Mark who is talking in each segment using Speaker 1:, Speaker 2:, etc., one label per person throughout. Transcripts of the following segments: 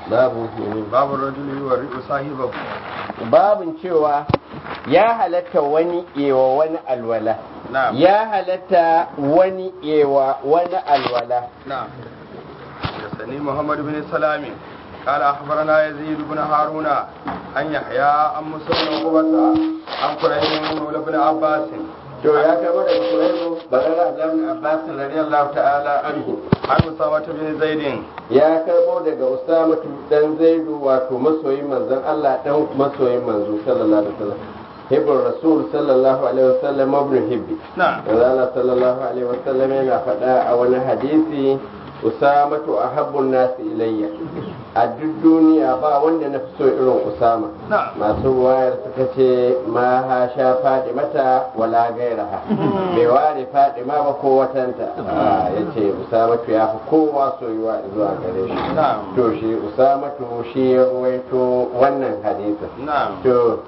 Speaker 1: babu
Speaker 2: babu rajuli wa ri'u sahibahu
Speaker 1: babin cewa ya halatta wani ewa wani alwala
Speaker 2: na'am
Speaker 1: ya halatta wani ewa wani alwala
Speaker 2: نعم حدثني محمد بن سلام قال اخبرنا يزيد بن هارون عن يحيى عن موسى بن عقبة عن قريب مولى بن عباس
Speaker 1: to ya kama daga kuraibu bagara abdullahi abbas radiyallahu ta'ala anhu
Speaker 2: عن أسامة بن زيد
Speaker 1: ya karbo daga usama dan zaidu wato masoyin manzon Allah dan masoyin manzo sallallahu alaihi wasallam hibbur rasul sallallahu alaihi wasallam ibn hibbi
Speaker 2: نعم
Speaker 1: manzo Allah sallallahu alaihi wasallam yana faɗa a wani hadisi usamatu ahabbun nasi ilayya a duk duniya ba wanda na fi so irin usama
Speaker 2: نعم
Speaker 1: masu wayar suka ce ma ha sha faɗi mata wala gairaha bai ware faɗi ma ba ko watanta ya ce usamatu ya fi kowa soyuwa zuwa gare shi
Speaker 2: نعم
Speaker 1: to shi usamatu shi ya ruwaito wannan hadisin
Speaker 2: نعم
Speaker 1: to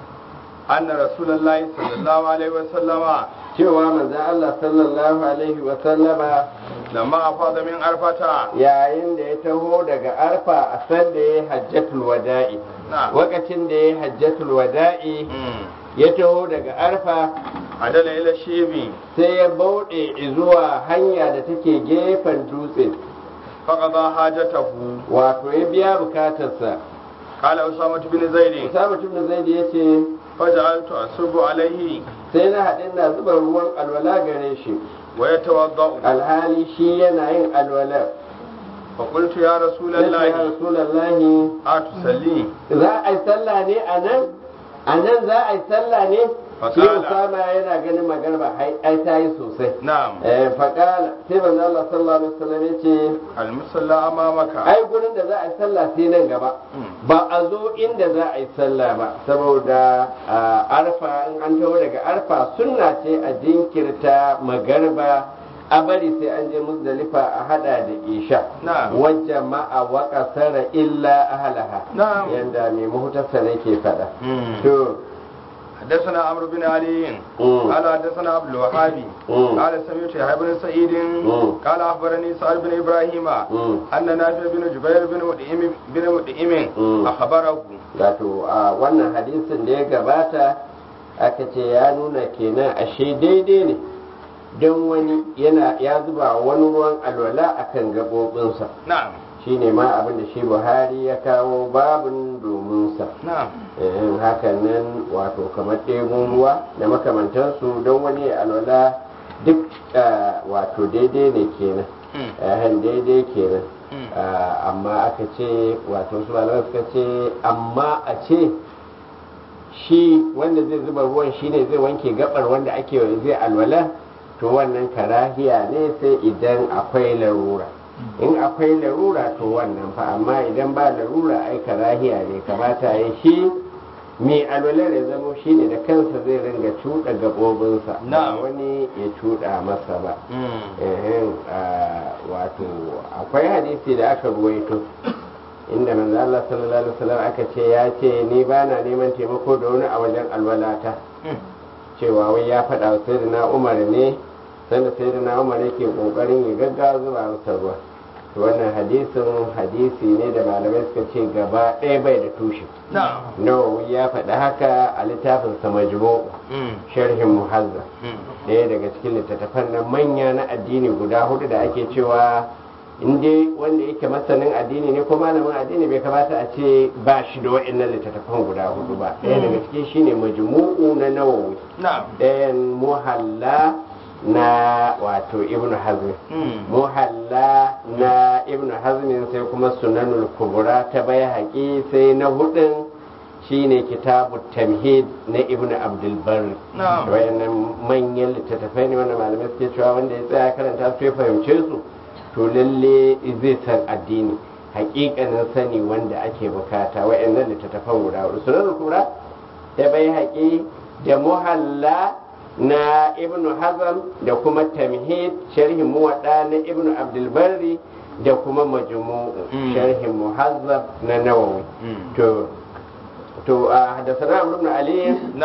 Speaker 2: أن رسول الله صلى الله عليه وسلم
Speaker 1: cewa manzo Allah sallallahu alaihi wa sallama
Speaker 2: لما أفاض من عرفة
Speaker 1: yayin da ya taho daga arfa a san da ya hajjatul wada'i
Speaker 2: نعم
Speaker 1: lokacin da ya hajjatul wada'i
Speaker 2: مم.
Speaker 1: ya taho daga arfa
Speaker 2: عدل إلى الشيب
Speaker 1: sai ya bauɗe zuwa hanya da take gefen dutse
Speaker 2: فقضى حاجته
Speaker 1: wato ya biya bukatarsa
Speaker 2: قال أسامة بن زيد
Speaker 1: Usama ibn Zaid ya ce
Speaker 2: فجعلت أصب عليه
Speaker 1: sai na haɗin na zuba ruwan alwala gare shi
Speaker 2: ويتوضأ
Speaker 1: alhali shi yana yin alwala
Speaker 2: فقلت يا رسول
Speaker 1: sai ce, ya
Speaker 2: الله
Speaker 1: rasulallahi
Speaker 2: أتصلي
Speaker 1: za a yi sallah ne a nan a nan za a yi sallah ne shi
Speaker 2: Fakala.
Speaker 1: Usama yana ganin magarba ai ai ta yi sosai
Speaker 2: نعم
Speaker 1: eh faqala sai manzo Allah sallallahu alaihi wasallam ya ce
Speaker 2: المصلى أمامك
Speaker 1: ai gurin da za a yi sallah sai nan gaba ba a zo inda za a yi sallah ba saboda a arfa in an taho daga arfa sunna ce a jinkirta magarba a bari sai an je musdalifa a hada da isha
Speaker 2: نعم
Speaker 1: wajen ma'a wa kasara illa ahalaha
Speaker 2: نعم
Speaker 1: yanda mai muhtasar yake faɗa
Speaker 2: مم.
Speaker 1: to
Speaker 2: حدثنا عمرو بن علي
Speaker 1: مم.
Speaker 2: قال حدثنا عبد الوهاب
Speaker 1: مم.
Speaker 2: قال سمعت يحيى بن سعيد
Speaker 1: مم.
Speaker 2: قال اخبرني سعد بن ابراهيم
Speaker 1: مم.
Speaker 2: ان نافع بن جبير بن مدئم بن مدئم
Speaker 1: مم.
Speaker 2: اخبره
Speaker 1: wato a wannan hadisin da ya gabata aka ce ya nuna kenan ashe daidai ne don wani yana ya zuba wani ruwan alwala akan gaɓoɓinsa
Speaker 2: نعم
Speaker 1: shine ma abin da shi buhari ya kawo babin domin sa
Speaker 2: نعم
Speaker 1: in hakan nan wato kamar ɗebun ruwa da makamantansu don wani ya alwala duk ah, wato daidai ne kenan
Speaker 2: مم.
Speaker 1: yahan daidai kenan
Speaker 2: مم.
Speaker 1: Ah, amma aka ce wato su malamai suka ce amma a ce shi wanda zai zuba ruwan shine zai wanke gabar wanda ake zai alwala to wannan karahiya ne sai idan akwai larura in akwai larura to wannan fa amma idan ba larura ai karahiya ne kamata ya shi mai alwalar ya zamo shine da kansa zai ringa cuɗa gaɓoɓinsa ba
Speaker 2: Na'am.
Speaker 1: wani ya cuɗa masa ba
Speaker 2: مم.
Speaker 1: Ehem, ah, wato akwai hadisi da aka ruwaito inda manzo Allah sallallahu alaihi wasallam aka ce ya ce ni ba na neman taimako da wani a wajen alwalata
Speaker 2: مم.
Speaker 1: cewa wai ya faɗa wa sayyidina Umar ne sanda sayyidina Umar yake kokarin ya gaggawa zuba masa ruwa to wannan hadisin hadisi ne da malamai suka ce gaba ɗaya bai da tushe
Speaker 2: نعم
Speaker 1: Nawawi ya faɗi haka a littafin sa majmu
Speaker 2: مم.
Speaker 1: sharhin muhazzab
Speaker 2: مم.
Speaker 1: ɗaya daga cikin littattafan nan manya na addini guda hudu da ake cewa in dai wanda yake masanin addini ne ko malamin addini bai kamata a ce ba shi da wa'annan littattafan guda hudu ba ɗaya daga cikin shine majmu'u na nawawi
Speaker 2: نعم
Speaker 1: ɗayan muhalla na wato ibnu hazm
Speaker 2: مم.
Speaker 1: muhalla na ibnu hazmin sai kuma sunanul kubra ta bai haƙi sai na hudun shine kitabu tamhid na ibnu abdul barri
Speaker 2: نعم
Speaker 1: wayannan manyan littattafai ne wanda malamai suke cewa wanda ya tsaya karanta su ya fahimce su to lalle zai san addini hakikanin sani wanda ake bukata wayannan littattafan guda hudu sunan kura da bai haƙi da muhalla na ibnu hazam da kuma tamhid sharhin muwadda na ibnu abdulbarri da kuma majmu'u
Speaker 2: Mm.
Speaker 1: sharhin muhazzab na nawawi
Speaker 2: مم.
Speaker 1: to to a hadasana amr ibn ali
Speaker 2: نعم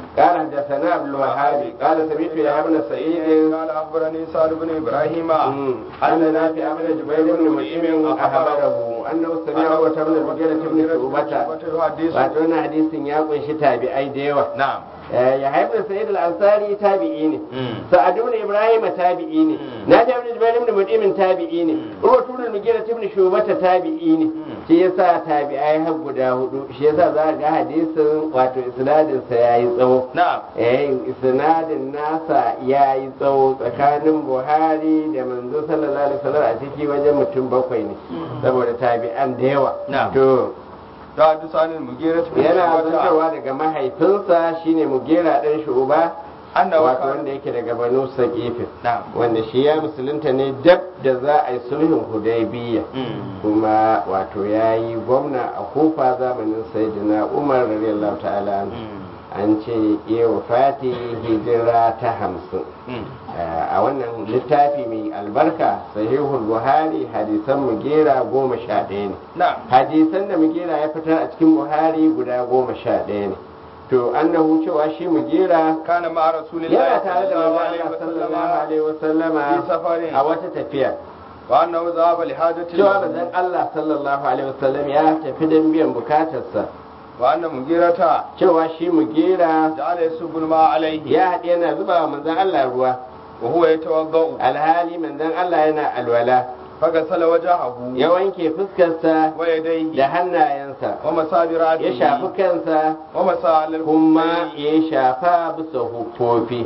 Speaker 1: قال حدثنا عبد الوهاب قال سمعت يا ابن سعيد
Speaker 2: قال اخبرني سعد بن ابراهيم
Speaker 1: أن نافع بن جبير بن مطعم أخبره أنه سمع عروة بن المغيرة بن شعبة wato wannan hadisin ya kunshi tabi'ai da yawa
Speaker 2: na'am
Speaker 1: ya haifar sa'id al-ansari tabi'i ne sa'ad ibn ibrahim tabi'i ne nafi ibn jubair ibn mud'im tabi'i ne urwa ibn mugira ibn shubata tabi'i ne shi yasa tabi'ai har guda hudu shi yasa za ga hadisin wato isnadin sa yayi tsawo
Speaker 2: na'am
Speaker 1: eh isnadin nasa yayi tsawo tsakanin buhari da manzo sallallahu alaihi wasallam a ciki wajen mutum bakwai ne saboda tabi'an da yawa
Speaker 2: Na'am.
Speaker 1: to
Speaker 2: da hadisan al-mughira bin
Speaker 1: yana zantarwa daga mahaifinsa shine mugera dan shuba
Speaker 2: annahu
Speaker 1: wato
Speaker 2: kana
Speaker 1: wanda yake daga banu saqifin
Speaker 2: na'am
Speaker 1: wanda shi ya musulunta ne dab da za a yi sulhun hudaybiya kuma wato ya yi gwamna a kufa zamanin sayyidina umar radiyallahu ta'ala anhu. an ce iya wafati hijira ta hamsin a wannan littafi mai albarka sahihul buhari hadisan mugera goma sha ɗaya ne
Speaker 2: na'am
Speaker 1: hadisan da mugera ya fitar a cikin buhari guda goma sha ɗaya ne to annahu cewa shi mugera
Speaker 2: kana ma rasulillahi
Speaker 1: yana tare da
Speaker 2: sallallahu
Speaker 1: manzo
Speaker 2: alaihi
Speaker 1: Allah sallallahu
Speaker 2: wasallam
Speaker 1: alaihi wasallama
Speaker 2: fi safarin.
Speaker 1: a wata tafiya
Speaker 2: wa annahu dhahaba li hajati
Speaker 1: cewa manzon Allah sallallahu alaihi wasallam ya tafi don biyan bukatarsa
Speaker 2: wa anna mughirata
Speaker 1: cewa shi mugera
Speaker 2: ja'ala yasubul ma alaihi
Speaker 1: ya haɗe yana zuba wa manzon Allah ruwa
Speaker 2: wa huwa yatawaddau
Speaker 1: alhali manzon Allah yana alwala
Speaker 2: fagasala wajahahu
Speaker 1: ya wanke fuskarsa
Speaker 2: wa yadayhi
Speaker 1: da hannayensa
Speaker 2: wa masabirati
Speaker 1: ya shafi kansa
Speaker 2: wa masalil
Speaker 1: kuma ya shafa bisa hufofi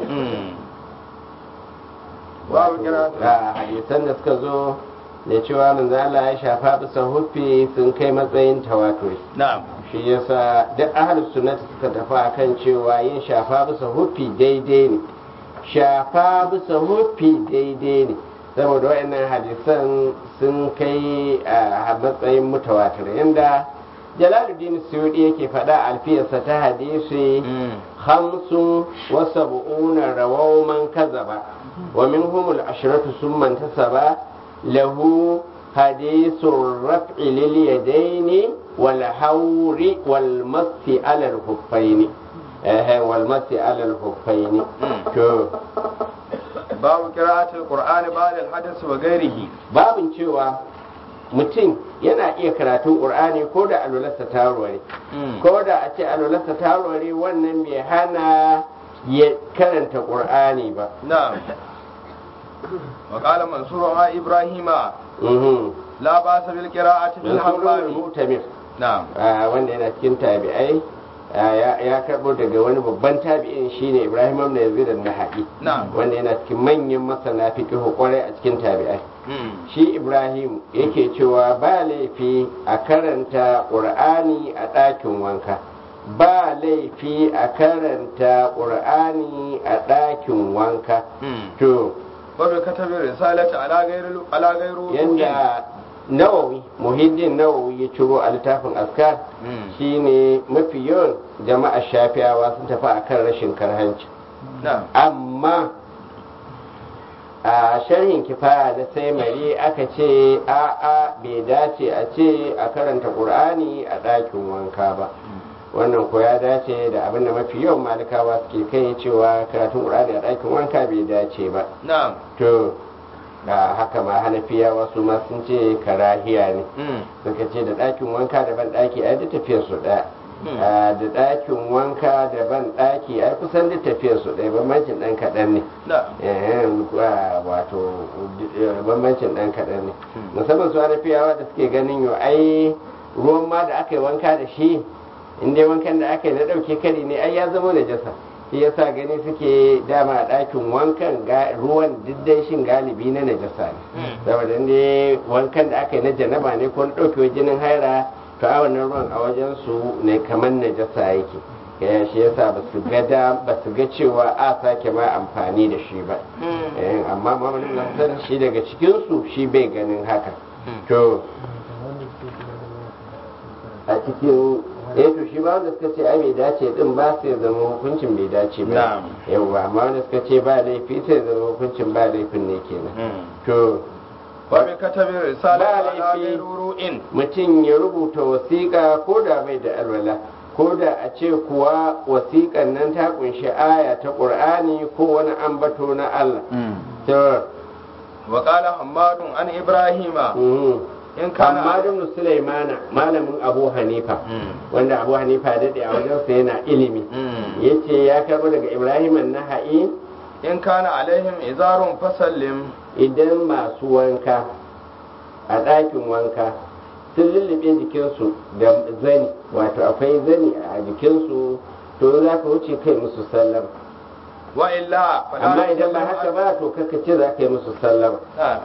Speaker 2: babu kira
Speaker 1: a hadisan da suka zo da cewa manzo Allah ya shafa bisa huffi sun kai matsayin tawaturi
Speaker 2: na'am
Speaker 1: shi yasa duk ahlus sunnah suka tafi akan cewa yin shafa bisa huffi daidai ne shafa bisa huffi daidai ne saboda waɗannan hadisan sun kai a matsayin mutawatir yanda jalaluddin suyudi yake faɗa alfiyarsa ta hadisi hamsin wa sab'una rawaw man kazaba wa minhum al-ashratu summa intasaba lahu hadithur raf'i lil yadaini wal hawri wal masi ala al-huffaini eh wal masi ala al-huffaini to
Speaker 2: babu qira'atul qur'ani ba'da al-hadath wa ghairihi
Speaker 1: babin cewa mutum yana iya karatun qur'ani ko da alwalarsa ta warware ko da a ce alwalarsa ta warware wannan bai hana ya karanta qur'ani ba
Speaker 2: na'am wa qala mansur wa ibrahima
Speaker 1: Mhm.
Speaker 2: la ba'sa bil qira'ati fil
Speaker 1: Mansur
Speaker 2: hammam
Speaker 1: mutamir
Speaker 2: na'am
Speaker 1: ah, wanda yana cikin tabi'ai ah, ya ya karbo daga wani babban tabi'in shine Ibrahim ibn Yazid an-Naha'i
Speaker 2: na'am
Speaker 1: wanda yana cikin manyan masana fiqh kwarai a cikin tabi'ai shi Ibrahim yake cewa ba laifi a karanta Qur'ani a ɗakin wanka ba laifi a karanta Qur'ani a ɗakin wanka to
Speaker 2: babu katabin risalati ala ghairu ala ghairu
Speaker 1: yanda nawawi muhiddin nawawi ya ciro a littafin askar shine mafi yawan jama'a shafiyawa sun tafi akan rashin karhanci
Speaker 2: na'am
Speaker 1: amma a sharhin kifaya na sai mari aka ce a'a bai dace a ce a karanta qur'ani a ɗakin wanka ba wannan ko ya dace da abin da mafi yawan malikawa suke kai cewa karatun qur'ani a ɗakin wanka bai dace ba
Speaker 2: na'am
Speaker 1: to da haka ma hanafiyawa su ma sun ce karahiya ne suka ce da ɗakin wanka da ban ɗaki ai da tafiyar su ɗaya da ɗakin wanka da ban ɗaki ai kusan da tafiyar su ɗaya bambancin ɗan kaɗan ne
Speaker 2: na'am
Speaker 1: Eh, wato eh, bambancin ɗan kaɗan ne musamman su hanafiyawa da suke ganin yau ai ruwan ma da aka yi wanka da shi in dai wankan da aka yi na ɗauke kari ne ai ya zama najasa shi yasa gani suke dama a ɗakin wankan ga- ruwan diddai shin galibi na najasa ne saboda ne wankan da aka yi na janaba ne ko na ɗauke jinin haira to a wannan ruwan a wajen su ne kamar najasa yake ya shi yasa ba su ga da ba su ga cewa a sake ma amfani da shi ba Eh, amma mamalin nasar shi daga cikin su shi bai ganin haka to a cikin eh to shi ba wanda suka ce ai bai dace din ba sai zama hukuncin bai dace ba
Speaker 2: Na'am.
Speaker 1: yawa amma wanda suka ce ba laifi sai zama hukuncin ba laifin ne kenan to
Speaker 2: babu katabin risalati
Speaker 1: Ba
Speaker 2: ala
Speaker 1: laifi.
Speaker 2: ghairu ru'in
Speaker 1: mutum ya rubuta wasiƙa ko da bai da alwala ko da a ce kuwa wasiƙan nan ta kunshi aya ta ƙur'ani ko wani ambato na Allah to
Speaker 2: وقال حماد عن إبراهيم
Speaker 1: mhm.
Speaker 2: إن كان
Speaker 1: amma ibn Sulaimana malamin Abu Hanifa wanda Abu Hanifa ya dade a wajensa yana ilimi yace ya karbo daga Ibrahim an-Naha'i
Speaker 2: إن كان عليهم إزار فسلم
Speaker 1: idan masu wanka a ɗakin wanka sun lullube jikinsu da zani wato akwai zani a jikinsu to za ka wuce kai musu sallama
Speaker 2: وإلا فلا
Speaker 1: amma idan ba
Speaker 2: نسلم
Speaker 1: haka ba to kaka ce za ka yi musu sallama
Speaker 2: نعم.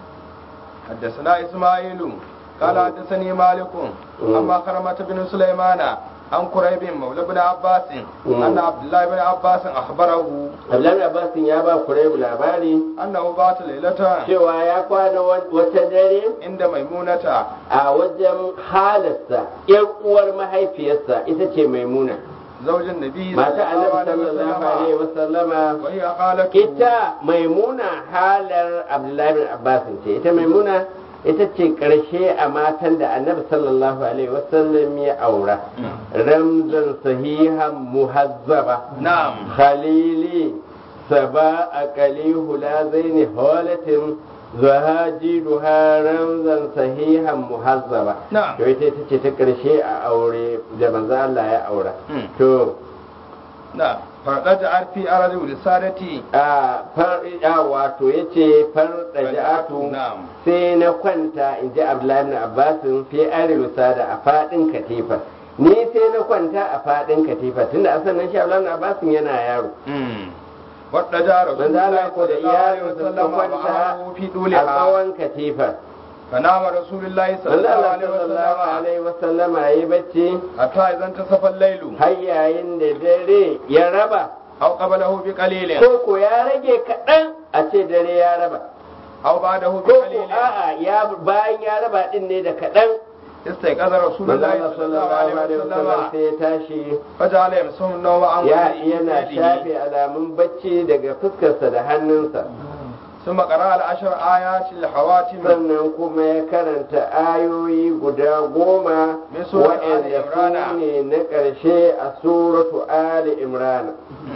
Speaker 2: حدثنا إسماعيل قال حدثني مالك أما كرمة بن سليمان عن قريب مولى بن عباس أن عبد الله بن عباس أخبره
Speaker 1: Abdullahi Abbasin ya ba Kuraibu labari
Speaker 2: أنه بات ليلة
Speaker 1: cewa ya kwana wata dare
Speaker 2: عند ميمونة
Speaker 1: a wajen halarsa ‘yar uwar mahaifiyarsa ita ce maimuna
Speaker 2: زوج النبي
Speaker 1: mata annabi sallallahu alaihi wasallama
Speaker 2: وهي خالته
Speaker 1: ita maimuna halar abdullahi bin abbas ce ita maimuna ita ce karshe a matan da annabi sallallahu alaihi wasallam ya aura ramzan sahihan muhazzaba
Speaker 2: نعم
Speaker 1: khalili saba aqali hula zaini holatin zahajiduha ramzan sahihan muhazzaba
Speaker 2: نعم
Speaker 1: to ita ita ce ta karshe a aure da manzo Allah ya aura
Speaker 2: Mm.
Speaker 1: to
Speaker 2: نعم فرقد في أرض ولسانتي
Speaker 1: a far a wato yace far da ja'atu
Speaker 2: نعم
Speaker 1: sai na kwanta in ji Abdullahi ibn Abbas fi arilu sada a fadin katifa ni sai na kwanta a fadin katifa tunda asan nan shi Abdullahi ibn Abbas yana yaro
Speaker 2: wadda رسول
Speaker 1: manzo
Speaker 2: الله
Speaker 1: Allah ko
Speaker 2: صلى
Speaker 1: da
Speaker 2: الله عليه
Speaker 1: iyalinsa
Speaker 2: وسلم
Speaker 1: suka kwanta
Speaker 2: معه في
Speaker 1: a
Speaker 2: طولها
Speaker 1: tsawon katifa
Speaker 2: فنام رسول الله صلى
Speaker 1: manzo
Speaker 2: الله
Speaker 1: Allah
Speaker 2: عليه
Speaker 1: sallallahu
Speaker 2: وسلم
Speaker 1: alaihi wasallama yayi bacci
Speaker 2: حتى إذا انتصف الليل
Speaker 1: har yayin da dare ya raba
Speaker 2: أو قبله بقليل
Speaker 1: ko ko ya rage kaɗan a ce dare ya raba
Speaker 2: أو بعده
Speaker 1: ko ko
Speaker 2: بقليل
Speaker 1: a'a ya bayan ya raba din ne da kaɗan
Speaker 2: استيقظ رسول
Speaker 1: manzo
Speaker 2: الله
Speaker 1: Allah
Speaker 2: صلى الله عليه
Speaker 1: wasallam
Speaker 2: وسلم
Speaker 1: sai ya tashi
Speaker 2: فجعل يمسهم النوم عن
Speaker 1: ya
Speaker 2: وجهه
Speaker 1: yana
Speaker 2: بيده.
Speaker 1: shafe alamun bacci daga fuskarsa da hannunsa
Speaker 2: ثم قرأ العشر آيات الحواتم
Speaker 1: sannan kuma ya karanta ayoyi guda goma
Speaker 2: Min suratu Ali
Speaker 1: waɗanda
Speaker 2: Imrana.
Speaker 1: su ne na ƙarshe a suratu Ali Imran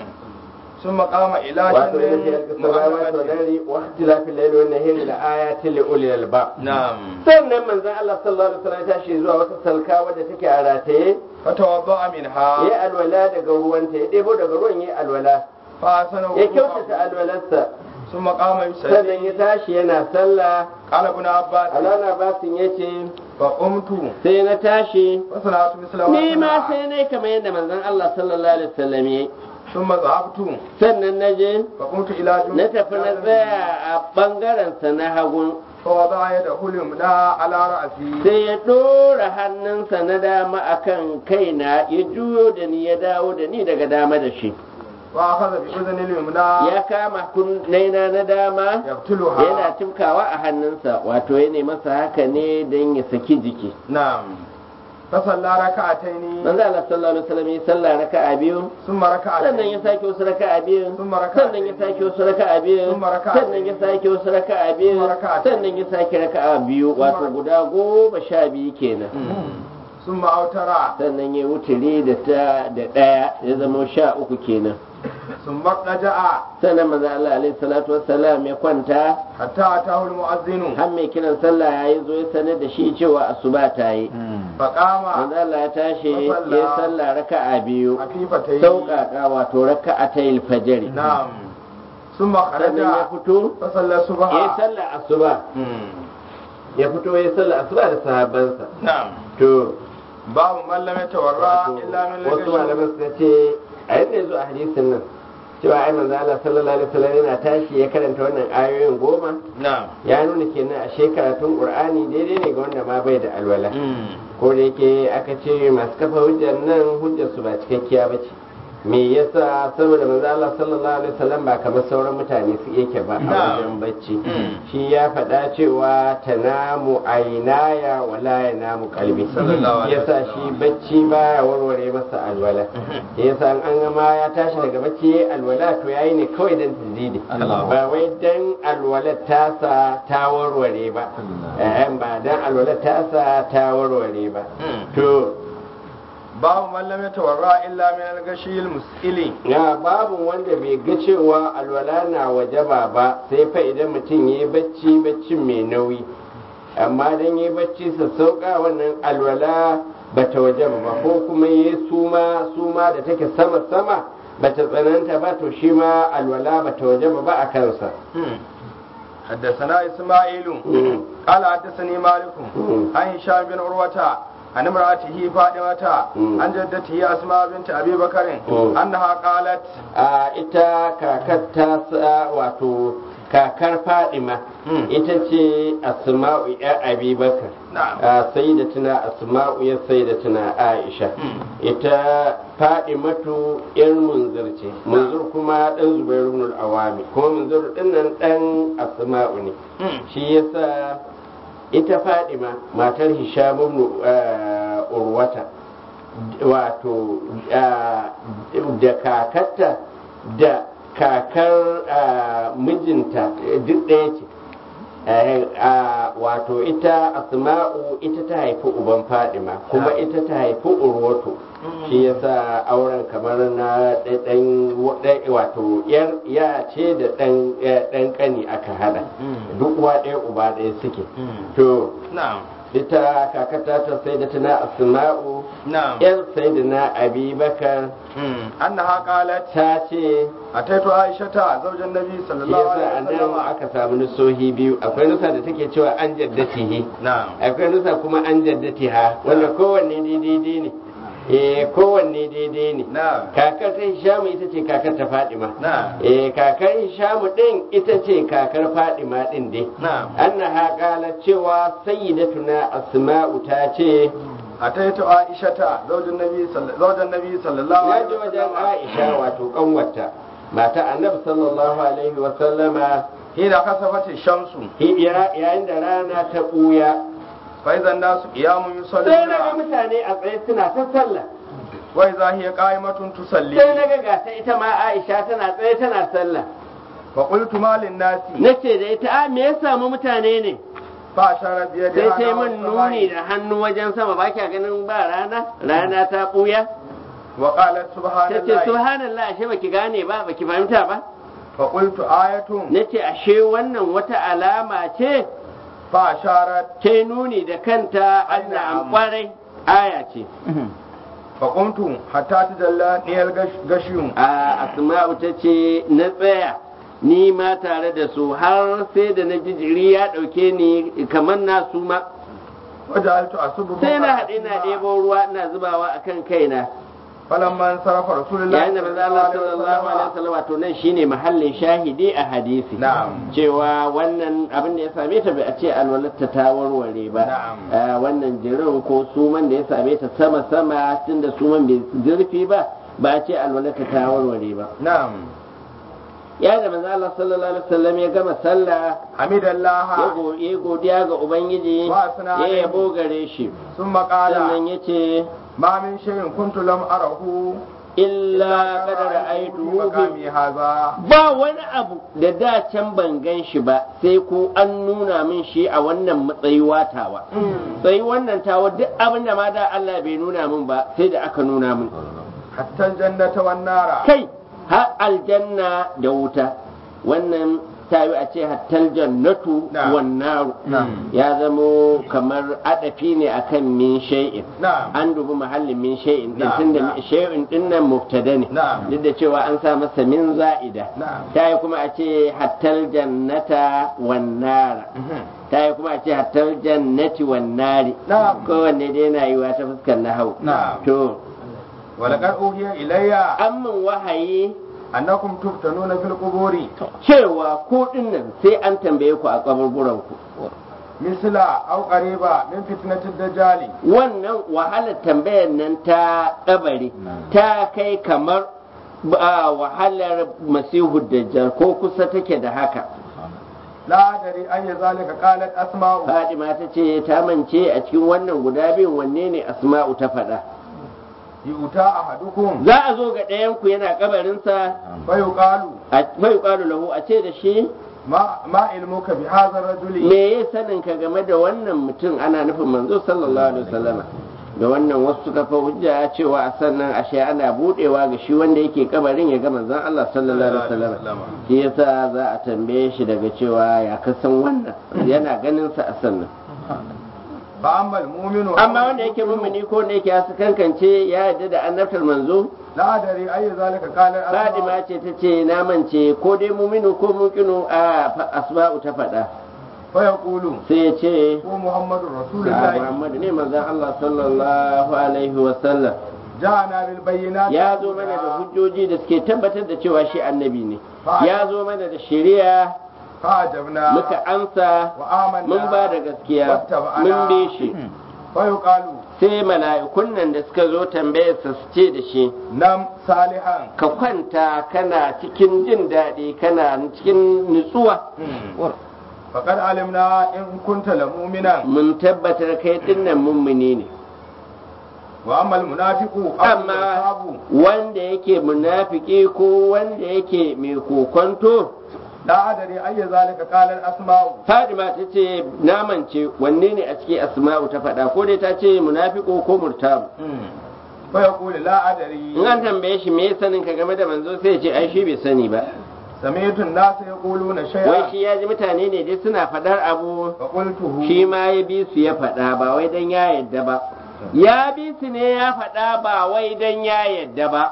Speaker 2: ثم قام إلى
Speaker 1: wato yana fi
Speaker 2: جنة
Speaker 1: alƙasar wa
Speaker 2: مؤقتة
Speaker 1: dari wa ikhtilafil layli wan nahari la ayatin li ulil albab
Speaker 2: نعم
Speaker 1: sannan manzon Allah sallallahu alaihi wasallam ya tashi zuwa wata salka wadda take a rataye
Speaker 2: فتوضأ منها
Speaker 1: ya alwala daga ruwanta ya ɗebo daga ruwan ya alwala
Speaker 2: فأحسن
Speaker 1: ya kyautata
Speaker 2: وضوءه
Speaker 1: alwalarsa
Speaker 2: ثم قام
Speaker 1: sannan ya
Speaker 2: يصلي
Speaker 1: tashi yana sallah
Speaker 2: قال ابن عباس
Speaker 1: alana basin ya ce
Speaker 2: فقمت
Speaker 1: sai na tashi
Speaker 2: وصنعت مثل
Speaker 1: ni ma
Speaker 2: ما
Speaker 1: sai na kamar yadda manzon Allah sallallahu alaihi wasallam ya yi
Speaker 2: ثم ذهبت
Speaker 1: sannan na je
Speaker 2: فقمت إلى جنة
Speaker 1: na tafi na tsaya a bangaren sa na hagun
Speaker 2: فوضع يده اليمنى على رأسي
Speaker 1: sai ya ɗora hannunsa na dama akan kaina ya juyo da ni ya dawo da ni daga dama da shi
Speaker 2: وأخذ بأذن اليمنى
Speaker 1: ya kama kunnaina na dama yana
Speaker 2: يقتلها
Speaker 1: tumkawa a hannunsa wato ya nemi masa haka ne don ya saki jiki
Speaker 2: نعم فصلى ركعتين
Speaker 1: manzo Allah sallallahu alaihi wasallam ya sallah raka'a biyu
Speaker 2: ثم
Speaker 1: sannan ya
Speaker 2: ركعتين
Speaker 1: sake wasu raka'a biyu
Speaker 2: ثم ركعتين
Speaker 1: sannan ya sake wasu raka'a biyu
Speaker 2: Thumma raka'atayn.
Speaker 1: sannan ya sake wasu raka'a biyu
Speaker 2: Thumma raka'atayn.
Speaker 1: sannan ya sake raka'a biyu wato guda goma sha biyu kenan
Speaker 2: ثم أوتر
Speaker 1: sannan ya wuturi da ta da ɗaya ya zama sha uku kenan
Speaker 2: ثم اضطجع
Speaker 1: sannan manzo Allah alaihi salatu wassalam ya kwanta
Speaker 2: حتى أتاه المؤذن
Speaker 1: har mai kiran sallah yayi zo ya sanar da shi cewa asuba ta yi
Speaker 2: فقام
Speaker 1: manzo Allah ya tashi
Speaker 2: Wasalla.
Speaker 1: ya sallah raka'a biyu
Speaker 2: خفيفتين
Speaker 1: sauƙaƙa wato raka'atayil fajr
Speaker 2: نعم ثم خرج
Speaker 1: sannan ya fito
Speaker 2: فصلى
Speaker 1: ya
Speaker 2: الصبح
Speaker 1: sallah asuba ya fito ya sallah asuba da sahabbansa
Speaker 2: نعم
Speaker 1: to
Speaker 2: باب من لم يتورع
Speaker 1: wato
Speaker 2: إلا من
Speaker 1: wasu
Speaker 2: لقى
Speaker 1: malaman suka ce a yadda ya zo a hadisin nan cewa ai manzo Allah sallallahu alaihi wasallam yana tashi ya karanta wannan ayoyin goma
Speaker 2: نعم
Speaker 1: ya nuna kenan a shekaratun qur'ani daidai ne ga wanda ma bai da alwala ko da yake aka ce masu kafa hujjar nan hujjar su ba cikakkiya ba ce me yasa saboda manzo Allah sallallahu alaihi wasallam ba kamar sauran mutane su yake ba a wajen bacci shi ya faɗa cewa tanamu ainaya wala yanamu qalbi
Speaker 2: Sallallahu alaihi
Speaker 1: yasa shi bacci baya warware masa alwala yasa an gama ya tashi daga bacci yayi alwala to yayi ne kawai dan tazidi
Speaker 2: Allah.
Speaker 1: ba wai dan alwala tasa ta warware ba eh ba dan alwala tasa ta warware ba to
Speaker 2: babu man lam yatawarra illa min al-ghashil mus'ili
Speaker 1: ya babu wanda bai ga cewa alwala na wajaba ba sai fa idan mutum ya yi bacci baccin mai nauyi amma dan ya yi bacci sassauka wannan alwala bata wajaba ba ko kuma ya yi suma suma da take sama sama bata tsananta ba to shi ma alwala bata wajaba ba a kansa
Speaker 2: حدثنا إسماعيل
Speaker 1: مم.
Speaker 2: قال حدثني مالك
Speaker 1: مم.
Speaker 2: عن هشام بن عروة عن امرأته فاطمة
Speaker 1: مم.
Speaker 2: عن جدته أسماء بنت أبي بكر
Speaker 1: مم.
Speaker 2: أنها قالت
Speaker 1: a ita kakar ta sa- wato kakar fadima
Speaker 2: Mm.
Speaker 1: ita ce asma'u ya abi bakar
Speaker 2: نعم
Speaker 1: a sayyidatuna asma'u ya sayyidatuna aisha
Speaker 2: Mm.
Speaker 1: ita fadimatu yan munzir ce munzir kuma dan zubairu ibn awami kuma munzir din nan dan asma'u ne
Speaker 2: مم.
Speaker 1: shi yasa ita fadima matar hisham ibn uh, urwata wato uh, da kakarta da kakar uh, mijinta duk ɗaya ce Eh, ah, wato ita asma'u ita ta haifi uban fadima kuma ita ta haifi urwatu shi yasa auren kamar na ɗan wato yar ya ce da ɗan ɗan ƙani aka hada
Speaker 2: Mm.
Speaker 1: duk uwa ɗaya uba ɗaya suke
Speaker 2: Mm.
Speaker 1: to
Speaker 2: نعم
Speaker 1: ita kakata ta sai da tana asma'u
Speaker 2: نعم
Speaker 1: yar sai da na abi bakar
Speaker 2: مم. أنها قالت
Speaker 1: ta ce
Speaker 2: أتيت عائشة زوج النبي صلى
Speaker 1: shi
Speaker 2: الله
Speaker 1: yasa a
Speaker 2: عليه
Speaker 1: nan
Speaker 2: وسلم
Speaker 1: aka samu nusohi biyu akwai nusa da take cewa an jaddatihi
Speaker 2: نعم
Speaker 1: akwai nusa kuma an jaddatiha wanda kowanne daidai ne eh kowanne daidai ne
Speaker 2: نعم
Speaker 1: kakar ta hishamu ita ce kakar ta fadima
Speaker 2: نعم
Speaker 1: eh kakar hishamu din ita ce kakar fadima din dai
Speaker 2: نعم
Speaker 1: annaha qalat cewa sayyidatuna asma'u ta ce
Speaker 2: أتيت عائشة زوج النبي صلى زوج النبي صلى الله
Speaker 1: ya
Speaker 2: عليه
Speaker 1: je wajen
Speaker 2: وسلم
Speaker 1: Aisha wato kanwarta mata annabi sallallahu alaihi wa sallama
Speaker 2: حين خسفت الشمس
Speaker 1: hi- ya- yayin da rana ta buya
Speaker 2: فإذا الناس قيام
Speaker 1: sai na ga
Speaker 2: يصلون
Speaker 1: mutane a tsaye suna ta sallah
Speaker 2: وإذا هي قائمة
Speaker 1: sai
Speaker 2: تصلي
Speaker 1: na ga gata ita ma Aisha tana tsaye tana sallah
Speaker 2: فقلت ما للناس
Speaker 1: nace da ita a me ya samu mutane ne
Speaker 2: فأشار
Speaker 1: sai
Speaker 2: بيدها
Speaker 1: sai
Speaker 2: نحو
Speaker 1: min nuni
Speaker 2: السماء
Speaker 1: da hannu wajen sama ba kya ganin ba rana rana ta buya
Speaker 2: وقالت سبحان
Speaker 1: tace
Speaker 2: الله
Speaker 1: subhanallah ashe baki gane ba baki fahimta ba
Speaker 2: فقلت آية
Speaker 1: nace ashe wannan wata alama ce
Speaker 2: فأشارت
Speaker 1: ta nuni da kanta Allah an kwarai aya ce
Speaker 2: فقمت حتى تجلاني الغشيم
Speaker 1: a asma'u ta ce na tsaya ni ma tare da su har sai da na ji jiri ya ɗauke ni kamar na su ma
Speaker 2: وجعلت أصب
Speaker 1: sai na
Speaker 2: فوق
Speaker 1: haɗe na
Speaker 2: رأسها.
Speaker 1: ɗebo ruwa ina zubawa a kan kaina
Speaker 2: فلما انصرف رسول الله
Speaker 1: yayin da manzo Allah sallallahu alaihi wasallam wato nan shine mahallin shahidi a hadisi
Speaker 2: Na'am.
Speaker 1: cewa wannan abin da ya same ta bai a ce alwalatta ta warware ba
Speaker 2: Na'am.
Speaker 1: Ah, wannan jirin ko suman da ya same ta sama sama tunda suman bai zurfi ba ba a ce alwalatta ta warware ba
Speaker 2: نعم
Speaker 1: ya da manzo Allah sallallahu alaihi wasallam ya gama sallah
Speaker 2: حمد الله
Speaker 1: ya go- ya godiya ga ubangiji
Speaker 2: Wa asna
Speaker 1: ya
Speaker 2: alaihi.
Speaker 1: yabo gare shi
Speaker 2: ثم قال
Speaker 1: sannan yace
Speaker 2: ما من شيء كنت لم أره
Speaker 1: illa qad
Speaker 2: في
Speaker 1: ra'aytuhu fi
Speaker 2: مقامي هذا
Speaker 1: ba wani abu da da can ban gan shi ba sai ko an nuna min shi a wannan matsayi watawa sai wannan tawa duk abin da ma da Allah bai nuna min ba sai da aka nuna min
Speaker 2: حتى الجنة والنار
Speaker 1: kai har aljanna da wuta wannan tayi a ce hattal jannatu
Speaker 2: Na'am.
Speaker 1: wan naru
Speaker 2: Na'am.
Speaker 1: ya zamo kamar adafi ne akan min shay'in
Speaker 2: نعم
Speaker 1: an dubi mahallin min shay'in din
Speaker 2: Na'am,
Speaker 1: tunda
Speaker 2: na'am.
Speaker 1: shay'in din nan mubtada ne
Speaker 2: Na'am.
Speaker 1: duk da cewa an sa masa min za'ida
Speaker 2: نعم
Speaker 1: ta yi kuma a ce hattal jannata wan nara ta yi kuma a ce hattal jannati wan nari
Speaker 2: Na'am.
Speaker 1: kowanne dai yana yiwa ta fuskar nahau
Speaker 2: Na'am.
Speaker 1: to
Speaker 2: ولقد أوحي إلي
Speaker 1: an min wahayi
Speaker 2: أنكم تفتنون في القبور
Speaker 1: cewa ko dinnan sai an tambaye ku a kaburburan ku
Speaker 2: مثل أو قريبا من فتنة الدجال
Speaker 1: wannan wahalar tambayar nan ta kabari ta kai kamar ba wahalar masihu dajjal ko kusa take da haka
Speaker 2: لا أدري أي ذلك قالت أسماء
Speaker 1: Fadima ta ce ta mance a cikin wannan guda biyun wanne ne Asma'u ta faɗa.
Speaker 2: يؤتى أحدكم
Speaker 1: Za a zo ga ɗayanku yana kabarinsa
Speaker 2: فيقال
Speaker 1: a bai ƙwaru lahu a ce da shi
Speaker 2: ما ما علمك بهذا الرجل
Speaker 1: me ya sanin ka game da wannan mutum ana nufin manzo sallallahu alaihi wasallama da wannan wasu suka fa hujja cewa a sannan ashe ana budewa ga shi wanda yake kabarin ya ga manzon Allah sallallahu alaihi wasallam shi yasa za a tambaye shi daga cewa ya kasan wannan yana ganin sa a sannan
Speaker 2: ba ammal mu'minu
Speaker 1: amma wanda yake mummuni ko wanda yake hasu kankance ya yarda da annabtar manzo
Speaker 2: la adari ayi zalika qala
Speaker 1: Fadima ce ta ce na mance ko dai muminu ko mukinu a asma'u ta faɗa
Speaker 2: fa yaqulu
Speaker 1: sai ya ce
Speaker 2: ko muhammadur
Speaker 1: a
Speaker 2: rasulullahi
Speaker 1: Muhammadu ne manzon Allah sallallahu alaihi wa sallam
Speaker 2: ja'ana bil bayyinati
Speaker 1: ya zo mana da hujjoji da suke tabbatar da cewa shi annabi ne ya zo mana da shari'a
Speaker 2: fa ajabna
Speaker 1: muka amsa
Speaker 2: wa amanna
Speaker 1: mun ba da gaskiya mun bi shi
Speaker 2: fa yuqalu
Speaker 1: sai mala'ikun nan da suka zo tambayar sa su ce da shi
Speaker 2: nam salihan
Speaker 1: ka kwanta kana cikin jin daɗi kana cikin nutsuwa
Speaker 2: faqad alimna in kunta la mu'minan
Speaker 1: mun tabbatar kai dinnan mummuni ne
Speaker 2: wa ammal munafiqu
Speaker 1: amma wanda yake munafiki ko wanda yake mai kokonto
Speaker 2: la adari ayi zalika qala asma'u
Speaker 1: Fadima ta ce namance wanne ne a cikin asma'u ta faɗa ko dai ta ce munafiko ko murtabu
Speaker 2: fa yaqulu la adari
Speaker 1: in an tambaye shi me sanin ka game da manzo sai ya ce ai shi bai sani ba
Speaker 2: sami'tu an-nas yaquluna
Speaker 1: wai
Speaker 2: shay'an
Speaker 1: shi ya ji mutane ne dai suna faɗar abu
Speaker 2: fa qultuhu
Speaker 1: shi ma ya bi su ya faɗa ba wai dan ya yadda ba ya bi su ne ya faɗa ba wai dan ya yadda ba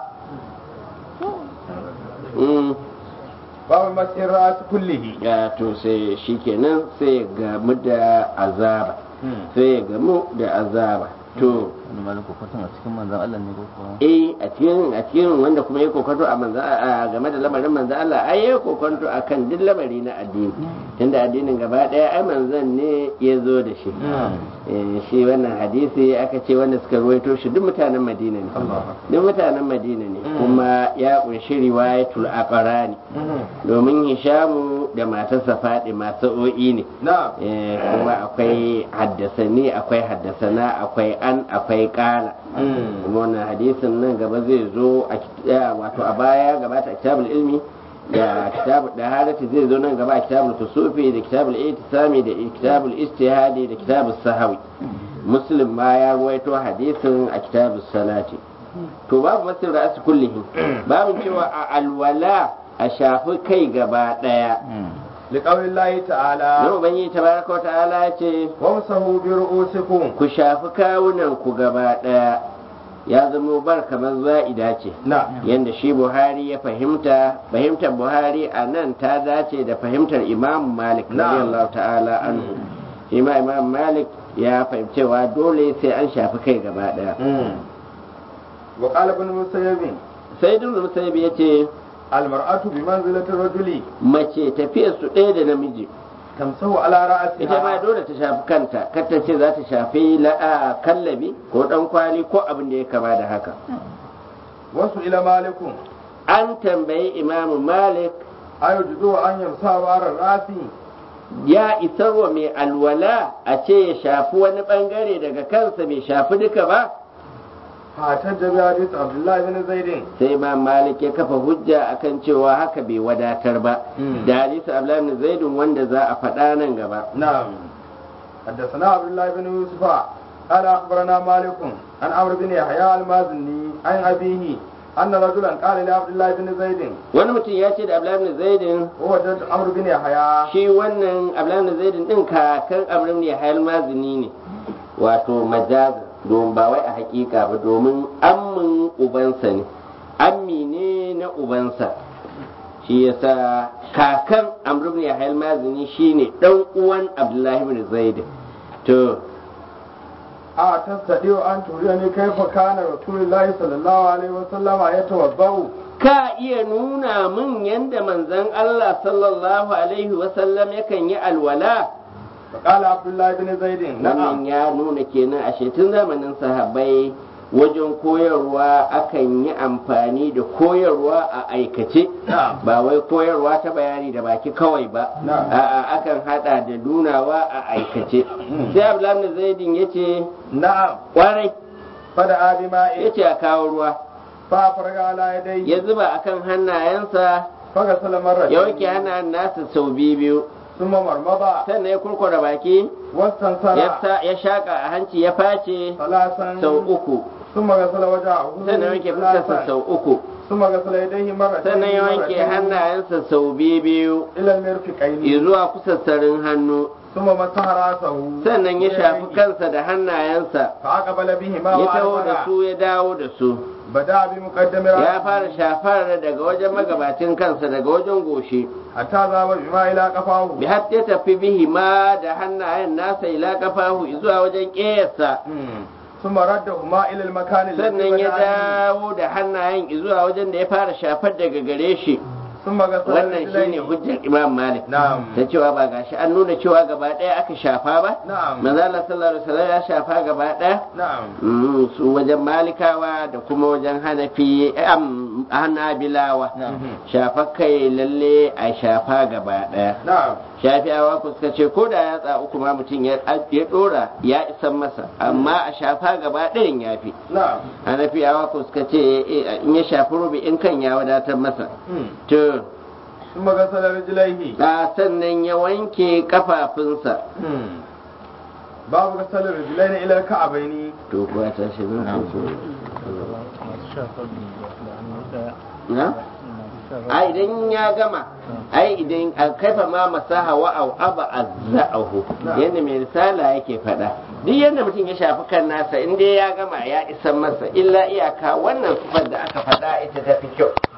Speaker 1: Mm.
Speaker 2: babu masir ras kullihi
Speaker 1: ya to sai shi kenan sai ya gamu da azaba sai ya gamu da azaba to
Speaker 3: wani malin kokoton a cikin manzan Allah ne ko kuwa
Speaker 1: eh a cikin a cikin wanda kuma ya kokonto a manzo a game da lamarin manzo Allah ai ya kokonto akan duk lamari na addini tunda addinin gaba daya ai manzon ne ya zo da shi eh shi wannan hadisi aka ce wanda suka ruwaito shi duk mutanen Madina ne duk mutanen Madina ne kuma ya kunshi riwayatul aqrani domin Hishamu da matarsa Fadima sa'o'i ne
Speaker 2: na
Speaker 1: eh kuma akwai haddasani akwai haddasana akwai an akwai kala kuma wannan hadisin nan gaba zai zo a kit- eh, wato a baya gabata a kitabul ilmi da kitabul da harati zai zo nan gaba a kitabul kusufi da kitabul itisami da kitabul istihadi da kitabul sahawi muslim ma ya ruwaito hadisin a kitabul salati to babu masir ra'as kullihim babu cewa a alwala a shafi kai gaba daya
Speaker 2: liqawli llahi ta'ala
Speaker 1: na ubangiji tabaraka wa ta'ala ya ce
Speaker 2: wamsahu bi ru'usikum
Speaker 1: ku shafi kawunan ku gaba daya ya zama bar kamar za'ida ce
Speaker 2: na
Speaker 1: yadda shi buhari ya fahimta fahimtar buhari a nan ta dace da fahimtar imam malik
Speaker 2: Na'am.
Speaker 1: radiyallahu ta'ala anhu shi ma imam malik ya fahimcewa dole sai an shafi kai gaba daya
Speaker 2: wa qala ibn musayyib
Speaker 1: sai dun musayyib ya ce
Speaker 2: al mar'atu bi manzilati rajuli
Speaker 1: mace tafiyar su ɗaya da namiji
Speaker 2: tamsahu ala ra'siha
Speaker 1: ita ma dole ta shafi kanta kar ta ce za ta shafi la'a kallabi ko dan kwali ko abin da ya kama da haka
Speaker 2: wasu ila malikum
Speaker 1: an tambayi imamu malik
Speaker 2: ayujudu an yamsa bara rasi
Speaker 1: ya isar wa mai alwala a ce ya shafi wani bangare daga kansa bai shafi duka ba
Speaker 2: fatar da bi hadith abdullahi bin zaidin
Speaker 1: sai ma malik ya kafa hujja akan cewa haka bai wadatar ba
Speaker 2: Mm.
Speaker 1: da hadisi abdullahi bin zaidun wanda za a faɗa nan gaba
Speaker 2: نعم حدثنا عبد الله بن يوسف قال اخبرنا مالك عن عمرو بن يحيى المازني عن ابيه ان رجلا قال لعبد الله بن زيد
Speaker 1: wani mutum ya ce da abdullahi bin zaidin
Speaker 2: هو جد عمرو بن يحيى
Speaker 1: shi wannan abdullahi bin zaidin din kakan amrin ne hayal mazini ne wato majaza domin ba wai a hakika ba domin ammin ubansa ne ammi ne na ubansa shi yasa kakan amr ibn yahya al-mazini shine dan uwan abdullahi ibn zaid to
Speaker 2: a tastadiu an turiyani kaifa kana rasulullahi sallallahu alaihi wasallam yatawaddau
Speaker 1: ka iya nuna min yanda manzon Allah sallallahu alaihi wasallam yakan yi alwala
Speaker 2: فقال عبد الله بن زيد
Speaker 1: wannan
Speaker 2: نعم
Speaker 1: ya nuna kenan a tun zamanin sahabbai wajen koyarwa akan yi amfani da koyarwa a aikace
Speaker 2: نعم
Speaker 1: ba wai koyarwa ta bayani da baki kawai ba
Speaker 2: Na'am.
Speaker 1: a'a akan hada da nunawa a aikace sai abdullahi zaidin yace
Speaker 2: نعم
Speaker 1: kwarai
Speaker 2: فدعا بماء
Speaker 1: yace a kawo ruwa
Speaker 2: فافرغ على يديه
Speaker 1: ya zuba akan hannayensa
Speaker 2: فغسل مرة
Speaker 1: ya wanke hannayen nasa sau biyu biyu
Speaker 2: ثم مرمض
Speaker 1: sannan ya kurkura baki
Speaker 2: واستنصر
Speaker 1: ya sa- ya shaka a hanci ya face
Speaker 2: ثلاثا
Speaker 1: sau uku
Speaker 2: ثم غسل وجهه
Speaker 1: sannan wanke fuskarsa
Speaker 2: ثلاثا
Speaker 1: sau uku
Speaker 2: ثم غسل يديه مرتين
Speaker 1: sannan ya wanke
Speaker 2: مرتين
Speaker 1: hannayensa sau biyu biyu
Speaker 2: إلى المرفقين
Speaker 1: zuwa kusassarin hannu
Speaker 2: ثم مسح رأسه
Speaker 1: sannan ya shafi
Speaker 2: بيديه.
Speaker 1: kansa da hannayensa
Speaker 2: فأقبل بهما
Speaker 1: ya taho da
Speaker 2: وأدبر
Speaker 1: su ya dawo da su
Speaker 2: بدأ بمقدم
Speaker 1: ya
Speaker 2: رأسه
Speaker 1: fara shafar daga wajen magabacin kansa daga wajen goshi
Speaker 2: حتى ذهب بما إلى قفاه
Speaker 1: bi har ya tafi bihi ma da hannayen nasa ila kafahu zuwa wajen ƙeyarsa
Speaker 2: ثم ردهما إلى المكان الذي
Speaker 1: sannan ya
Speaker 2: بدأ به.
Speaker 1: dawo da hannayen zuwa wajen da ya fara shafar daga gare shi
Speaker 2: ثم غسل
Speaker 1: wannan
Speaker 2: رجليه.
Speaker 1: shine hujjar imam malik
Speaker 2: نعم
Speaker 1: ta cewa ba gashi an nuna cewa gaba ɗaya aka shafa ba
Speaker 2: نعم
Speaker 1: manzo Allah sallallahu alaihi wasallam ya shafa gaba ɗaya
Speaker 2: نعم
Speaker 1: Mm, su wajen malikawa da kuma wajen hanafi am hanabilawa shafa kai lalle a shafa gaba ɗaya
Speaker 2: نعم
Speaker 1: shafi'awa ku suka ce ko da yatsa uku ma mutum ya ya dora ya isan masa amma a shafa gaba ɗayan ya fi
Speaker 2: نعم
Speaker 1: hanafiyawa ku suka ce eh, in ya shafi rubi in kan ya wadatar masa to
Speaker 2: ثم غسل رجليه
Speaker 1: a sannan ya wanke kafafunsa
Speaker 2: باب غسل الرجلين إلى الكعبين
Speaker 1: to kuwa ta shi na a idan ya gama ai idan a kaifa ma masaha wa au aba azza'ahu yadda mai risala yake faɗa duk yadda mutum ya shafi kan nasa in dai ya gama ya isa masa illa iyaka wannan sifar da aka faɗa ita ta fi kyau